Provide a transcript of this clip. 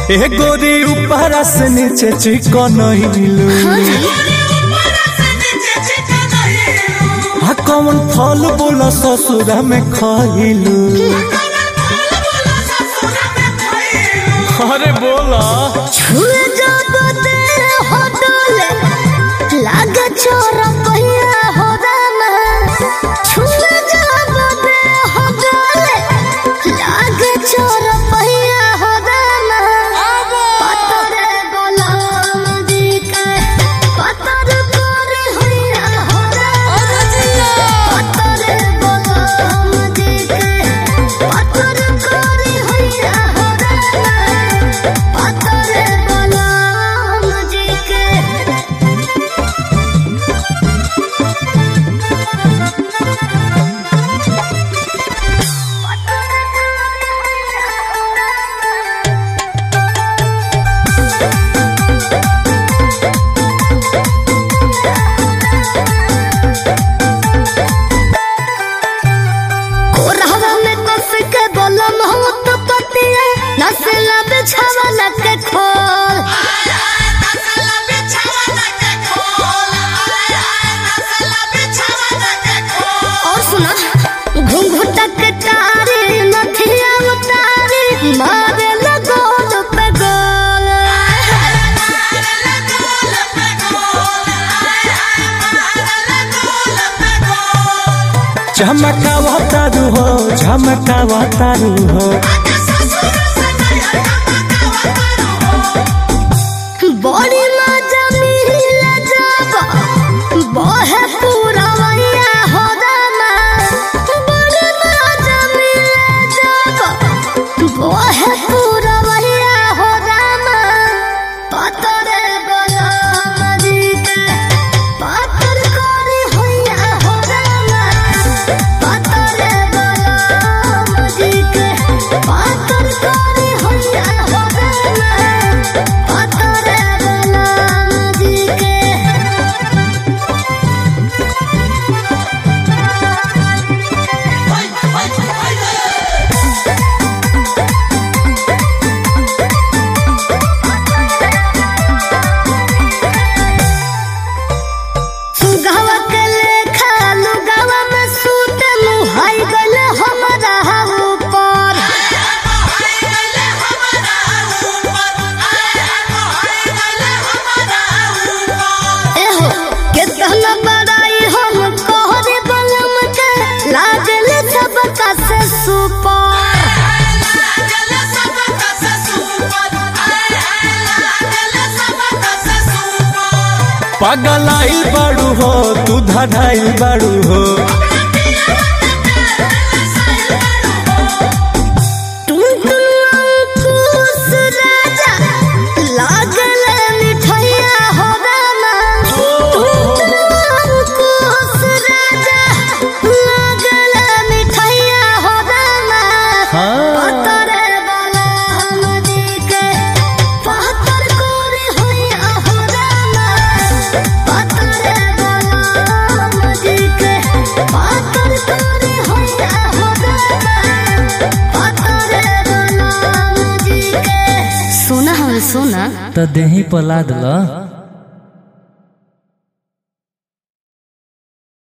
ए गोरी ऊपर से नीचे चिकन हिलू आ कौन फल बोला ससुरा में खइलू अरे बोला छुए जब तेरे होटल लागे छोरा पहिया हो रामा छुए जब तेरे होटल लागे छोरा पहिया हो रामा पतरे गोलाम दी के पतर करे होइया हो रामा पतरे गोलाम दी के पतर करे होइया हो रामा पतरे गोलाम जी के कोरहवा में कस के बोलम हो तो पतिया नसला बिछावा लगे खोल और सुना घुंघुटा के तारे नथिया उतारे मारे लगोल पे गोल झमकावा तारू हो झमकावा तारू हो बड़ी मजा मिला जब बहे पूरा वैया हो दामा बड़ी मजा मिला जब बहे पूरा वैया हो दामा पतरे गोलाम जी के पतर कोरी होइया हो दामा पतरे गोलाम जी के पतर कोरी होइया हो दामा पतरे गोलाम जी के सुगवा के लेखा लुगवा में सूत मुहाई गल हमरा ऊपर एहो कितना बड़ाई हम कोहरे बलम के लागल सबका से सुपर पगलाई बाड़ू हो तू धड़ाई बाड़ू हो टुनटुन राजा लागल मिठैया हो रामा टुनटुन राजा लागल मिठैया हो रामा हाँ पतरे वाला हम जी के पतर कोरी होइया हो रामा पतरे वाला हम जी के पतर कोरी होइया हो रामा पतरे वाला हम जी के सोना हम सोना तो देही पला दिला